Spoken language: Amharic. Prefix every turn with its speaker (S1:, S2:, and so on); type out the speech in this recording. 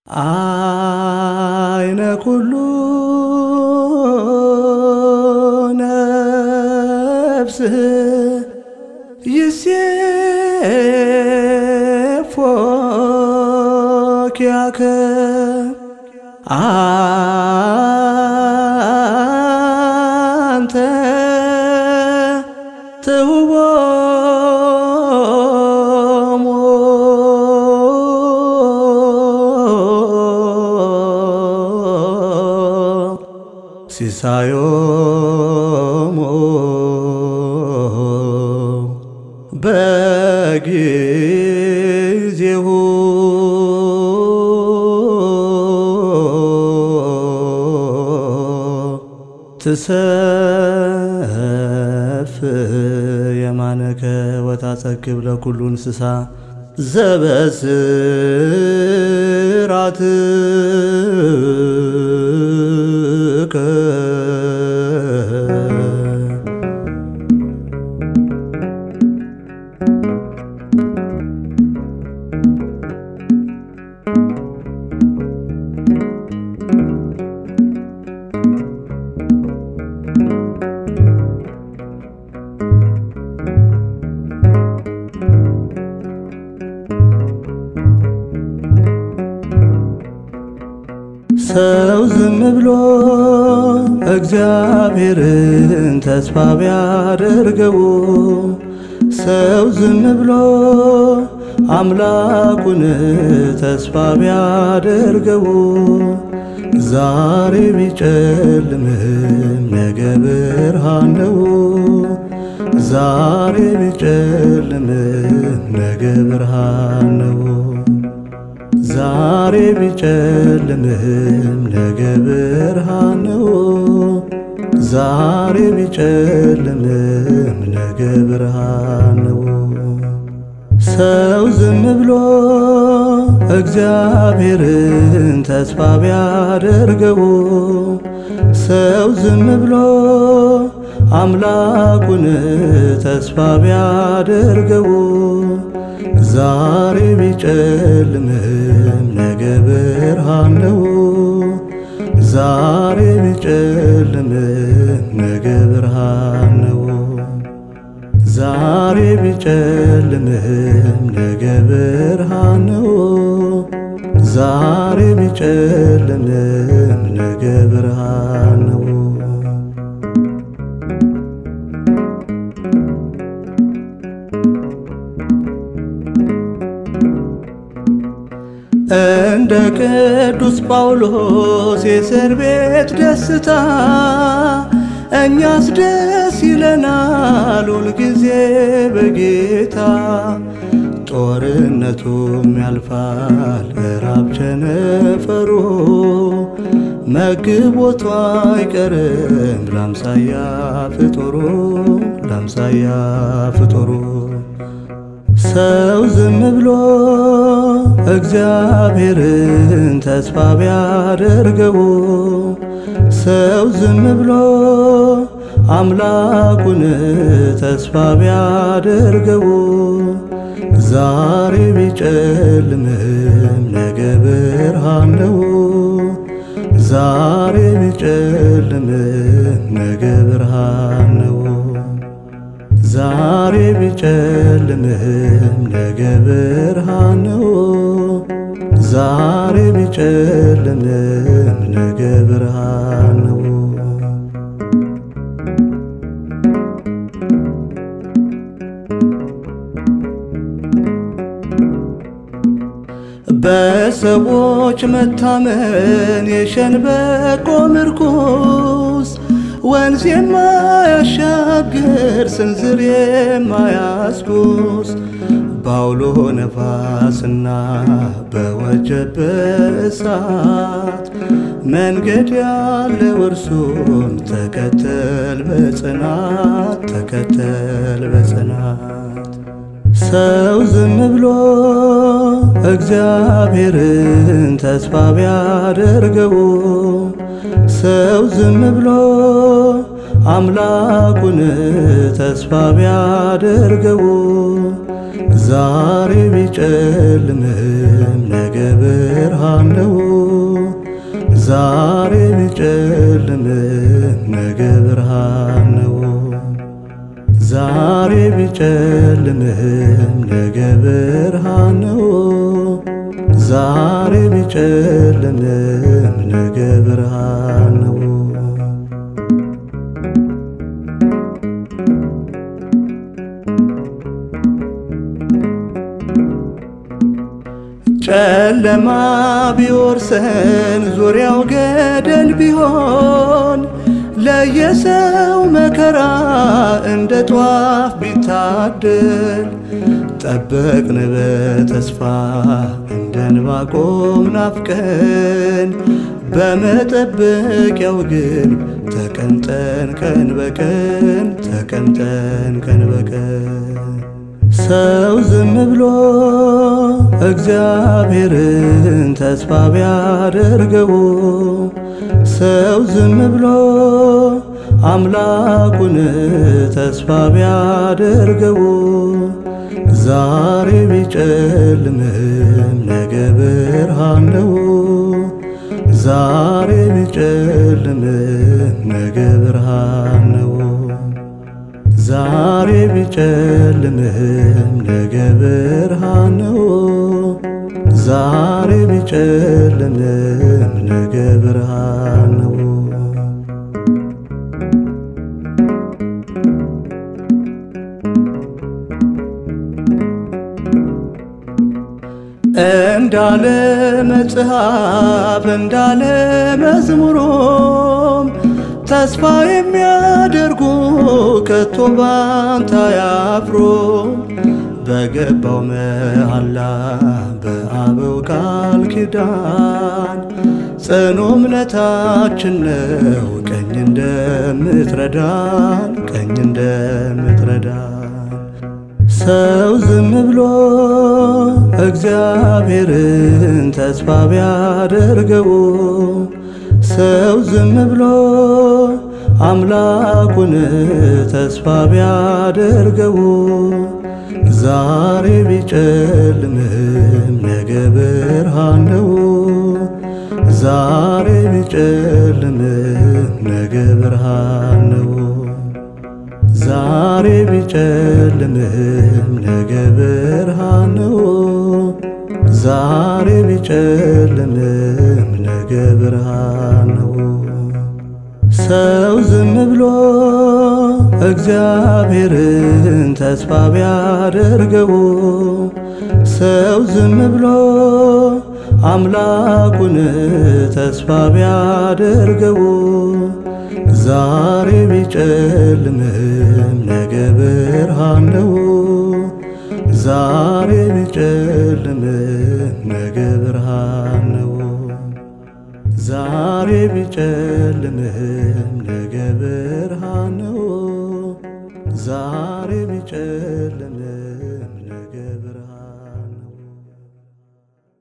S1: አይነ ኩሉ ነፍስ ይሴፎኪያከ አንተ ትውቦሙ ሲሳዮሙ በጊዜሁ ትሰፍ የማነከ ወታጸግብ ለኩሉ እንስሳ ዘበስራትከ ሰው ዝም ብሎ እግዚአብሔርን ተስፋ ቢያደርገው ሰው ዝም ብሎ አምላኩን ተስፋ ቢያደርገው ዛሬ ቢጨልምም ነገ ብርሃን ነው። ዛሬ ቢጨልምም ነገ ብርሃን ነው። ዛሬ ቢጨልምም ነገ ብርሃን ነው። ዛሬ ቢጨልምም ነገ ብርሃን ነው። ሰው ዝም ብሎ እግዚአብሔርን ተስፋ ቢያደርገው ሰው ዝም ብሎ አምላኩን ተስፋ ቢያደርገው ዛሬ ቢጨልምም ነገ ብርሃን ነው። ዛሬ ቢጨልምም ነገ ብርሃን ነው። ዛሬ ቢጨልምም ነገ ብርሃን ነው። ዛሬ ቢጨልምም ነገ ብርሃን ነው። እንደ ቅዱስ ጳውሎስ የእስር ቤት ደስታ እኛስ ደስ ይለናል ሁልጊዜ በጌታ ጦርነቱም ያልፋል ራብ ቸነፈሩ መግቦቱ አይቀርም ላምሳያ ፍጡሩ ላምሳያ ፍጡሩ ሰው ዝም ብሎ እግዚአብሔርን ተስፋ ቢያደርገው ሰው ዝም ብሎ አምላኩን ተስፋ ቢያደርገው ዛሬ ቢጨልምም ነገ ብርሃን ነው። ዛሬ ቢጨልምም ነገ ብርሃን ነው። ዛሬ ቢጨልምም ነገ ብርሃን ነው። ዛሬ ቢጨልምም ነገ ብርሃን ነው። በሰዎች መታመን የሸንበቆ ምርኩስ ወንዝ የማያሻግር ስንዝር የማያስኩስ ባውሎ ነፋስና በወጀብ እሳት መንገድ ያለው እርሱን ተከተል በጽናት ተከተል በጽናት ሰው ዝም ብሎ እግዚአብሔርን ተስፋ ቢያደርገው ሰው ዝም ብሎ አምላኩን ተስፋ ቢያደርገው ዛሬ ቢጨልምም ነገ ብርሃን ነው። ዛሬ ቢጨልምም ነገ ብርሃን ነው። ዛሬ ቢጨልምም ነገ ብርሃን ነው። ዛሬ ቢጨልምም ነገ ብርሃን ነው። ጨለማ ቢወርሰን ዙሪያው ገደል ቢሆን ለየሰው መከራ እንደ ጧፍ ቢታደል ጠበቅን በተስፋ እንደ ዕንባቆም ናፍቀን በመጠበቂያው ግን ተቀምጠን ቀን በቀን ተቀምጠን ቀን በቀን ሰው ዝም ብሎ እግዚአብሔርን ተስፋ ቢያደርገው ሰው ዝም ብሎ አምላኩን ተስፋ ቢያደርገው ዛሬ ቢጨልምም ነገ ብርሃን ነው። ዛሬ ቢጨልምም ነገ ብርሃን ነው። ዛሬ ቢጨልምም ነገ ብርሃን ነው። ዛሬ ቢጨልምም ነገ ብርሃን ነው። እንዳለ መጽሐፍ እንዳለ መዝሙሮም ተስፋ የሚያደርጉ ከቶ ባንታ ያፍሮ በገባው መሐላ በአበው ቃል ኪዳን ጽኑ እምነታችን ነው ቀኝ እንደምትረዳን ቀኝ እንደምትረዳን ሰው ዝም ብሎ እግዚአብሔርን ተስፋ ቢያደርገው ሰው ዝም ብሎ አምላኩን ተስፋ ቢያደርገው ዛሬ ቢጨልምም ነገ ብርሃን ነው። ዛሬ ቢጨልምም ነገ ብርሃን ነው። ዛሬ ቢጨልምም ነገ ብርሃን ነው። ዛሬ ቢጨልምም ነገ ብርሃን ነው። ሰው ዝም ብሎ እግዚአብሔርን ተስፋ ቢያደርገው ሰው ዝም ብሎ አምላኩን ተስፋ ቢያደርገው ዛሬ ቢጨልምም ነገ ብርሃን ነው። ዛሬ ቢጨልምም ነገ ብርሃን ነው። ዛሬ ቢጨልምም ነገ ብርሃን ነው። ዛሬ ቢጨልም